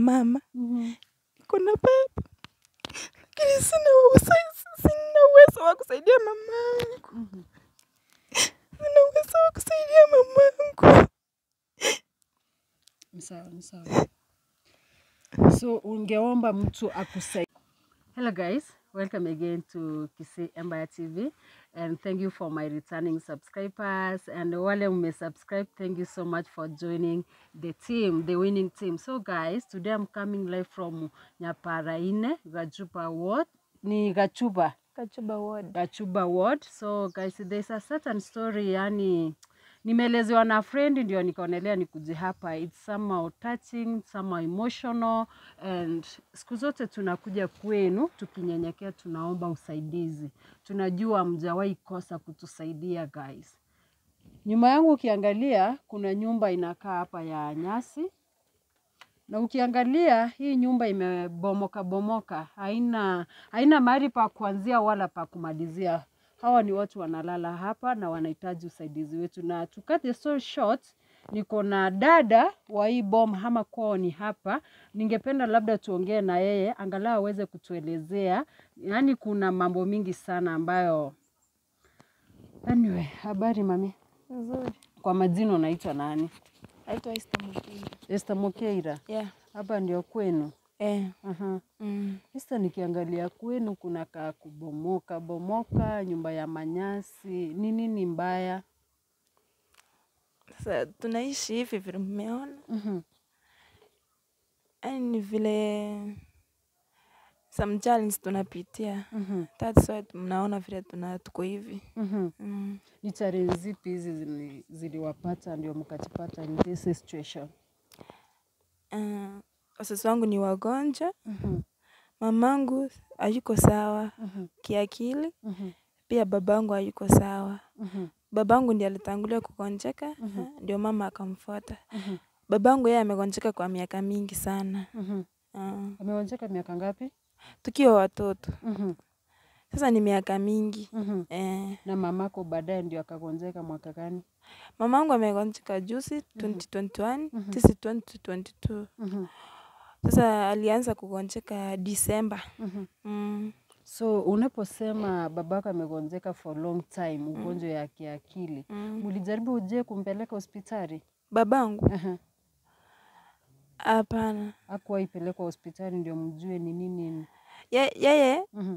mama Mhm. niko na baba lakini sina uwezo, sina uwezo wa kusaidia mamangu, Mhm. sina uwezo wa kusaidia mamangu. Ni sawa, ni sawa. So ungeomba mtu akusaidie. Hello guys, welcome again to Kisii Empire TV and thank you for my returning subscribers and wale mmesubscribe, thank you so much for joining the team, the winning team. So guys, today I'm coming live from Nyaparaine, Gachupa Ward. Ni Gachupa. Kachuba ward. Gachuba Ward. So guys, there's a certain story yani nimeelezewa na friend ndio nikaonelea nikuje hapa. It's somehow touching, somehow emotional and siku zote tunakuja kwenu tukinyenyekea, tunaomba usaidizi. Tunajua mjawahi kosa kutusaidia guys. Nyuma yangu ukiangalia kuna nyumba inakaa hapa ya nyasi na ukiangalia hii nyumba imebomoka bomoka, haina haina mahali pa kuanzia wala pa kumalizia. Hawa ni watu wanalala hapa na wanahitaji usaidizi wetu, na to cut the story short, niko na dada wa hii boma ama kwao ni hapa. Ningependa labda tuongee na yeye angalau aweze kutuelezea, yaani kuna mambo mingi sana ambayo anyway. Habari mami, Nzuri. kwa majina unaitwa nani? Naitwa Esther Mukindi. Esther Mokeira, Yeah. hapa ndio kwenu? Eh. Aha. Mm. Sasa nikiangalia kwenu kuna kaa kubomoka bomoka, nyumba ya manyasi, ni nini mbaya? Sasa tunaishi hivi vile mmeona, Mhm, yaani ni vile some challenge tunapitia. mhm, That's why mnaona vile tuna tuko hivi. mhm. Mm. Ni challenge zipi hizi zili- ziliwapata ndio mkajipata in this situation? Uh, wazazi wangu ni wagonjwa, Mhm, mamangu hayuko sawa mhm, kiakili, mhm, pia babangu hayuko sawa. mhm, Babangu ndiye alitangulia kugonjeka, Mhm. eh, ndio mama akamfuata. mhm, Babangu yeye amegonjeka kwa miaka mingi sana. mhm. Uh, Ameonjeka miaka ngapi? tukiwa watoto. Mhm, Sasa ni miaka mingi. mhm. Eh, Na mamako baadaye ndio akagonjeka mwaka gani? mamangu amegonjeka juzi 2021, Mhm. sisi 2022. Mhm, Sasa alianza kugonjeka Disemba. mhm. Mm. So unaposema babako amegonjeka for long time, ugonjwa ya kiakili, Mm. mlijaribu uje kumpeleka hospitali? Babangu Aha. hapana. Hakuwahi pelekwa hospitali ndio mjue ni nini. Ye- Yeye Mhm,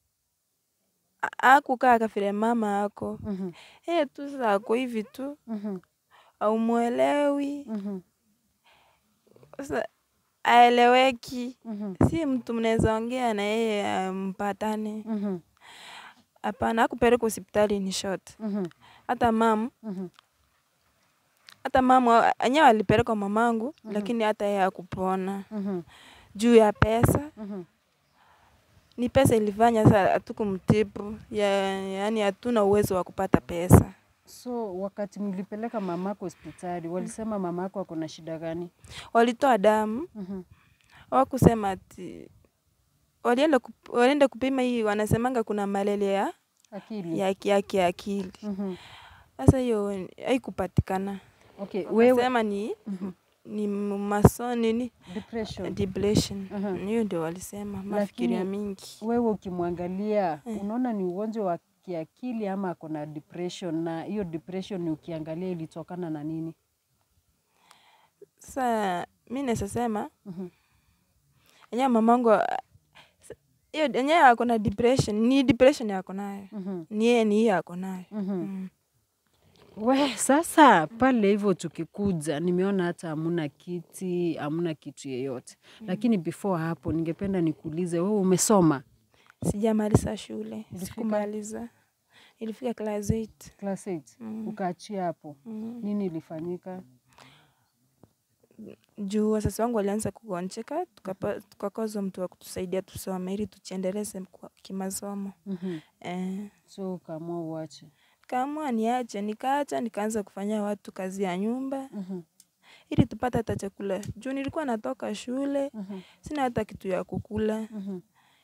a- hakukaa kafile mama ako. mhm, Yeye tu sasa ako hivi tu, mhm, haumuelewi. mhm, Sasa aeleweki. mhm, Si mtu mnaweza ongea na yeye ah, mpatane. mhm, Hapana, hakupelekwa hospitali in short. mhm, Hata mam mhm, hata mama enyewe alipelekwa mamangu, lakini hata yeye hakupona mhm, juu ya pesa. mhm. Ni pesa ilifanya sasa hatukumtibu, ya, yaani hatuna uwezo wa kupata pesa. So wakati mlipeleka mamako hospitali, walisema mamako ako na shida gani? Walitoa damu, Mhm, hawakusema ati walienda kup, walienda kupima hii, wanasemanga kuna malaria ya akili. ya ki- ya kiakili. Mhm. Sasa hiyo haikupatikana, Okay, wewe wakasema ni Mhm. ni maso nini depression. depression. Aha. Hiyo ndio walisema, mafikiria Lakini mingi. wewe ukimwangalia Eh. unaona ni ugonjwa wa kiakili ama ako na depression, na hiyo depression ni ukiangalia ilitokana na nini? Sasa mi naweza sema Mhm, enyewe mamangu ah, s- hiyo enyewe ako na depression, ni depression ako nayo, mhm, ni yeye ni hiyo ako nayo. mhm. Mm. We, sasa pale hivyo tukikuja, nimeona hata hamuna kiti, hamuna kitu yeyote. Lakini before hapo, ningependa nikuulize wewe, umesoma Sijamaliza shule, Ilifika? sikumaliza, ilifika class 8. class 8 Mm. ukaachia hapo, Mm. nini ilifanyika? Juu wazazi wangu walianza kugonjeka, tukapa- tukakosa mtu wa kutusaidia tusome ili tuchiendeleze kwa- kimasomo Mhm. eh. So ukaamua uache. Kaamua niache, nikaacha, nikaanza kufanyia watu kazi ya nyumba Mhm, ili tupate hata chakula. Juu nilikuwa natoka shule, mhm, sina hata kitu ya kukula. mhm,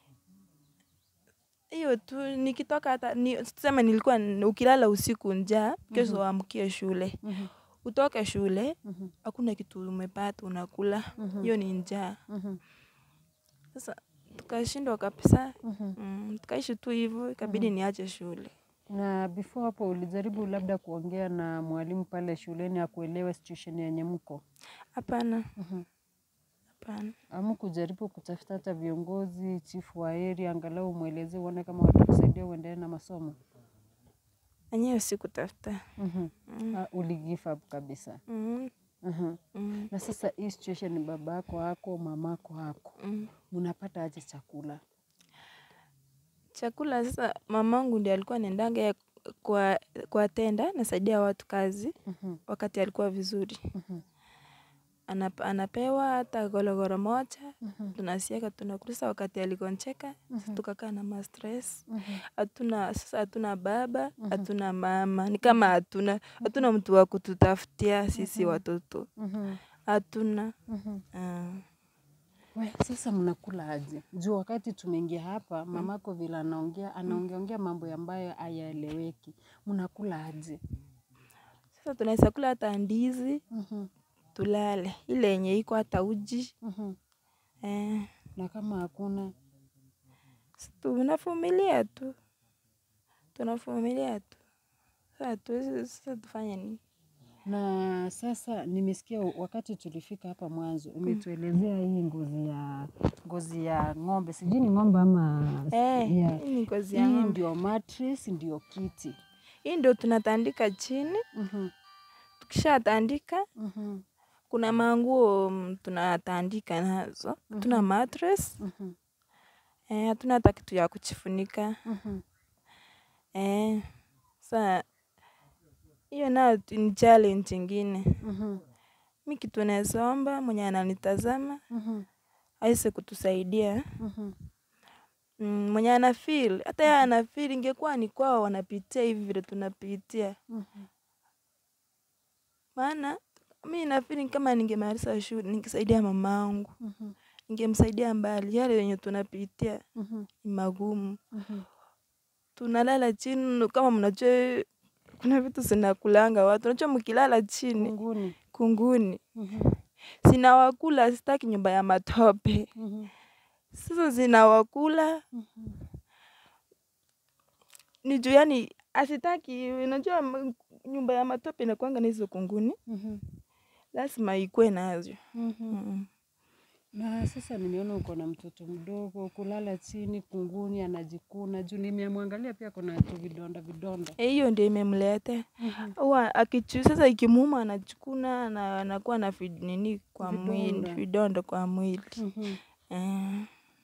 Hiyo tu nikitoka hata ni, tuseme nilikuwa n- ukilala usiku njaa, kesho uamkie shule. mhm, utoke shule Mhm. hakuna kitu umepata unakula, Mhm. hiyo ni njaa. Mhm. Sasa tukashindwa kabisa, Mhm. mm, tukaishi tu hivyo, ikabidi niache shule. Na before hapo ulijaribu labda kuongea na mwalimu pale shuleni akuelewe situation yenye mko? Hapana, Mhm. hapana. Ama kujaribu kutafuta hata viongozi, chifu wa area, angalau mweleze uone kama watakusaidia uendelee na masomo? Enyewe sikutafuta. Mhm. Mm. Ah, uli give up kabisa. Mm, Mhm. mm, Na sasa hii situation ni babako hako, mamako hako, mm. mnapata aje chakula? Chakula sasa, mamangu ndiye alikuwa anaendanga yeye kwa, kwa tenda nasaidia watu kazi Mhm. wakati alikuwa vizuri. Mhm. Anap, anapewa hata gologoro moja Mhm. tunasiaka tunakula. Sasa wakati aligonjeka Mhm. tukakaa na ma stress Mhm. hatuna sasa, hatuna baba Mhm. hatuna mama, ni kama hatuna hatuna mtu wa kututafutia sisi Mhm. watoto Mhm. hatuna. Mhm. Ah, We, sasa mnakula aje? Juu wakati tumeingia hapa mamako vile anaongea anaongeongea mambo ambayo hayaeleweki. Mnakula aje? Sasa tunaweza kula hata ndizi Mhm. tulale, ile yenye iko hata uji Mhm. eh, Na kama hakuna si tunavumilia tu, tunavumilia tu. Sasa tuwezi, sasa tufanye nini? na sasa nimesikia wakati tulifika hapa mwanzo umetuelezea hii ngozi ya ngozi ya ng'ombe, sijui ni ng'ombe ama Eh, ya- hii ni ngozi hii ya ng'ombe. ndio mattress, ndio kiti. Hii ndio tunatandika chini. Mhm. Tukishatandika Mhm. kuna manguo mm, tunatandika nazo, hatuna mattress Mhm. eh, hatuna hata kitu ya kujifunika Mhm. eh. Sa hiyo nayo tu ni challenge ingine. Mhm. Mi kitu naweza omba mwenye ananitazama Mhm. aweze kutusaidia Mhm. mm, mwenye ana feel hata yeye ana feel, ingekuwa ni kwao wanapitia hivi vile tunapitia, Mhm. maana mi na feel kama ningemaliza shule ningesaidia mamangu, Mhm. ningemsaidia mbali. Yale yenye tunapitia Mhm. ni magumu, Mhm. tunalala chini. Kama mnajua kuna vitu zinakulanga watu, unajua mkilala chini Kunguni. kunguni Mhm. zinawakula, sitaki nyumba ya matope. Mhm. Sasa zinawakula Mhm. ni juu yani asitaki, unajua m- nyumba ya matope inakuanga na hizo kunguni, Mhm. lazima ikue nazo. Mhm. Mm. Na sasa nimeona uko na mtoto mdogo, kulala chini kunguni, anajikuna juu. Nimemwangalia pia kuna tu vidonda vidonda. Eh, Hiyo ndio imemletea Mhm. huwa akichu sasa, ikimuuma anachukuna na anakuwa na vid, nini kwa mwili Vidonda. vidonda kwa mwili Mhm. eh.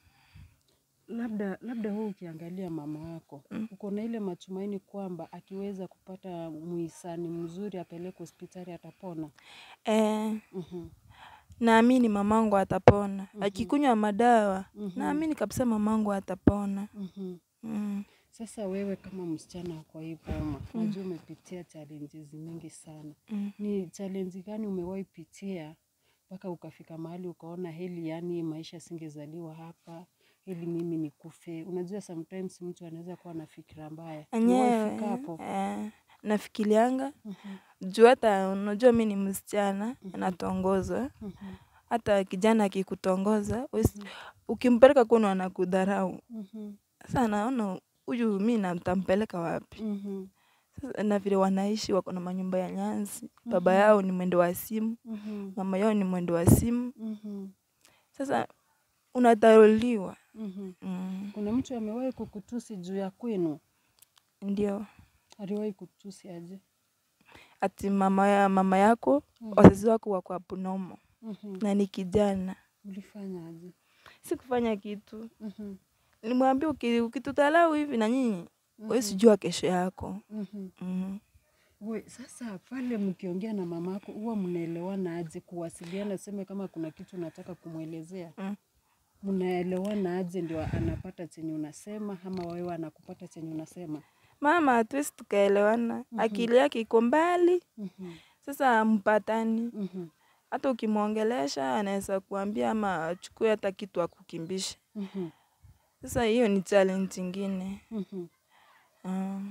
Labda labda wewe ukiangalia mama wako Mm. uko na ile matumaini kwamba akiweza kupata muhisani mzuri apeleke hospitali atapona. Eh, Mhm. naamini mamangu atapona Mhm. akikunywa madawa, Mhm. naamini kabisa mamangu atapona Mhm. mm. Sasa wewe kama msichana kwa hii boma, najua umepitia challenges mingi sana. Mm. Ni challenge gani umewahi pitia mpaka ukafika mahali ukaona heli, yani maisha singezaliwa hapa, heli mimi nikufe? Unajua sometimes mtu anaweza kuwa na fikira mbaya. Umewahi Enyewe fika hapo? eh, nafikirianga Mhm. juu hata unajua mi ni msichana natongozwa Mhm. hata kijana akikutongoza wesi- ukimpeleka kwenu anakudharau Mhm. sasa naona huyu mi namtampeleka wapi Mhm. sasa na vile wanaishi wako na manyumba ya nyanzi baba yao ni mwendo wa simu Mhm. mama yao ni mwendo wa simu Mhm. sasa unadharuliwa Mhm. mm. Kuna mtu amewahi kukutusi juu ya kwenu? ndio Aliwahi kutusi aje? ati mama, ya, mama yako Mhm. wazazi wako wako abnormal Mhm. na ni kijana Ulifanya aje? sikufanya kitu Mhm. nimwambia uki- ukitudharau hivi na nyinyi huwezi jua kesho yako Mhm. mm. We, sasa pale mkiongea na mamako huwa mnaelewana aje kuwasiliana? Seme kama kuna kitu unataka kumwelezea Mm. mnaelewana aje ndio anapata chenye unasema ama wewe anakupata chenye unasema? mama hatuwezi tukaelewana akili yake iko mbali Mhm. sasa mpatani Mhm. hata ukimwongelesha anaweza kuambia ama achukue hata kitu akukimbisha Mhm. sasa hiyo ni challenge ingine Mhm. mm.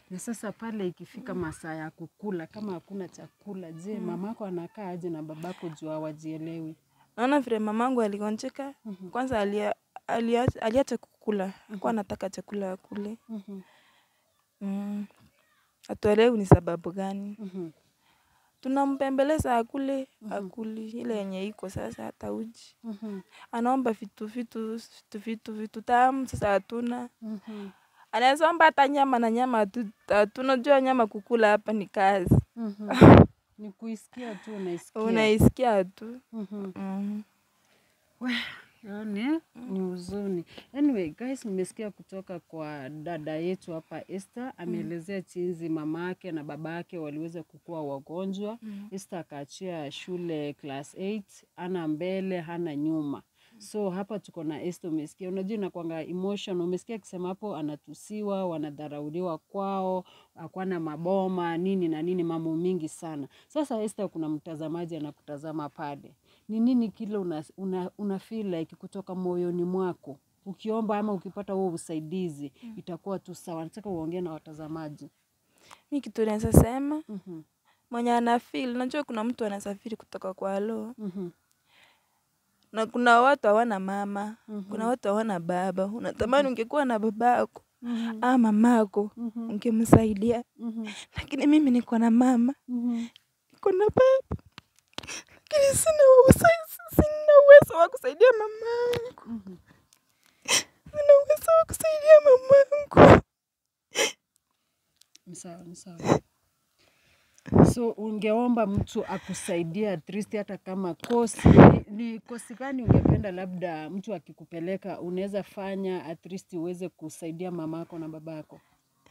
Na sasa pale ikifika masaa ya kukula, kama hakuna chakula, je, mamako anakaa aje na babako juu hawajielewi? Naona vile mamangu aligonjeka, kwanza alia, alia, aliacha kukula, hakuwa anataka chakula akule. Mhm, Mm. Hatuelewi ni sababu gani. mhm, Tunampembeleza akule, akuli ile yenye iko sasa, hata uji. mhm, Anaomba vitu vitu vitu vitu vitu tamu, sasa hatuna. mhm, Anaweza omba hata nyama na nyama hatu- hatuna. Unajua nyama kukula hapa ni kazi, mhm. Ni kuisikia tu unaisikia. unaisikia tu. Mhm. Mm. Yani ni huzuni. Anyway, guys, nimesikia kutoka kwa dada yetu hapa Esther ameelezea jinsi mamake na babake waliweza kukua wagonjwa. Esther akaachia shule class 8, hana mbele, hana nyuma. So hapa tuko na Esther, umesikia, unajua inakwanga emotion. Umesikia akisema hapo anatusiwa, wanadharauliwa kwao, hakwana maboma nini na nini, mambo mingi sana. Sasa Esther, kuna mtazamaji anakutazama pale ni nini kile una, una, una feel like kutoka moyoni mwako ukiomba ama ukipata huo usaidizi itakuwa tu sawa. Nataka uongee na watazamaji. Mi kitu naweza sema Mhm, mwenye ana feel, unajua kuna mtu anasafiri kutoka kwa lo mhm, na kuna watu hawana mama, Mhm. kuna watu hawana baba. Unatamani ungekuwa na babako mhm, ama mamako mhm, ungemsaidia, mhm, lakini mimi niko na mama, mhm. niko na baba, lakini sina uwezo, sina uwezo wa kusaidia mamangu, Mhm. sina uwezo wa kusaidia mamangu. Ni sawa, ni sawa. So ungeomba mtu akusaidia at least hata kama kosi ni, ni kosi gani ungependa labda mtu akikupeleka unaweza fanya at least uweze kusaidia mamako na babako?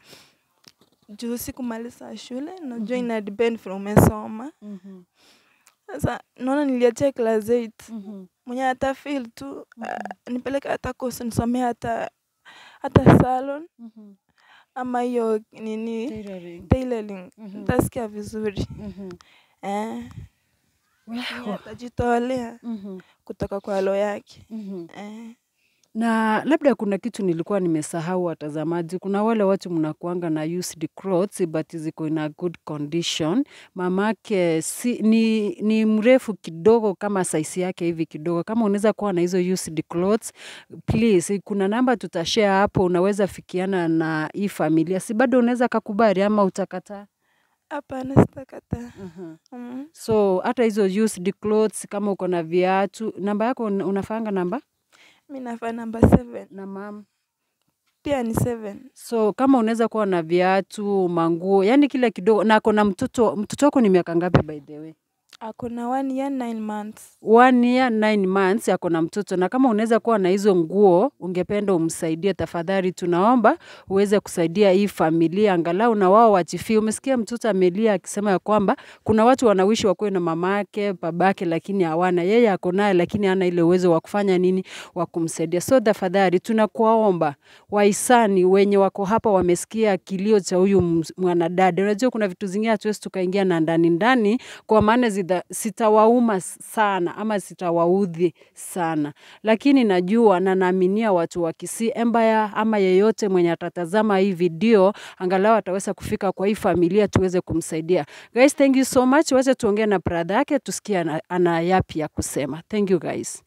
Juu sikumaliza shule, najua ina depend vile umesoma. Mhm, Sasa naona niliachia class 8 mhm, mwenye ata feel tu uh, nipeleke hata kosi nisomee hata hata salon mhm. ama hiyo nini Tailoring. tailoring, Mhm. nitasikia vizuri Mhm. eh. Wow. Mwenye atajitolea Mhm, kutoka kwa lo yake mhm. eh. Na labda kuna kitu nilikuwa nimesahau watazamaji. Kuna wale watu mnakuanga na used clothes but ziko in a good condition. Mamake si, ni, ni mrefu kidogo kama size yake hivi kidogo. Kama unaweza kuwa na hizo used clothes, please, kuna namba tutashare hapo, unaweza fikiana na hii familia. Si bado unaweza kakubali ama utakataa? Hapana, sitakataa. Mhm. Mm. So hata hizo used clothes, kama uko na viatu, namba yako una- unafanga namba Mi nafaa namba seven na mama pia ni seven. So kama unaweza kuwa na viatu, manguo, yani kile kidogo. Na ako na mtoto, mtoto wako ni miaka ngapi by the way? Ako na one year nine months. One year nine months ako na mtoto, na kama unaweza kuwa na hizo nguo, ungependa umsaidie, tafadhali tunaomba uweze kusaidia hii familia, angalau na wao wachifie. Umesikia mtoto amelia akisema ya kwamba kuna watu wanawishi wakuwe na mamake babake, lakini hawana. Yeye ako naye, lakini hana ile uwezo wa kufanya nini, wa kumsaidia. So tafadhali tunakuwaomba wahisani wenye wako hapa wamesikia kilio cha huyu ms- mwanadada. Unajua kuna vitu zingine hatuwezi tukaingia na ndani ndani, kwa maana zita- sitawauma sana ama sitawaudhi sana, lakini najua na naaminia watu wa Kisii Empire ama yeyote mwenye atatazama hii video angalau ataweza kufika kwa hii familia tuweze kumsaidia. Guys, thank you so much. Wacha tuongee na brother yake tusikie ana, ana yapi ya kusema. Thank you guys.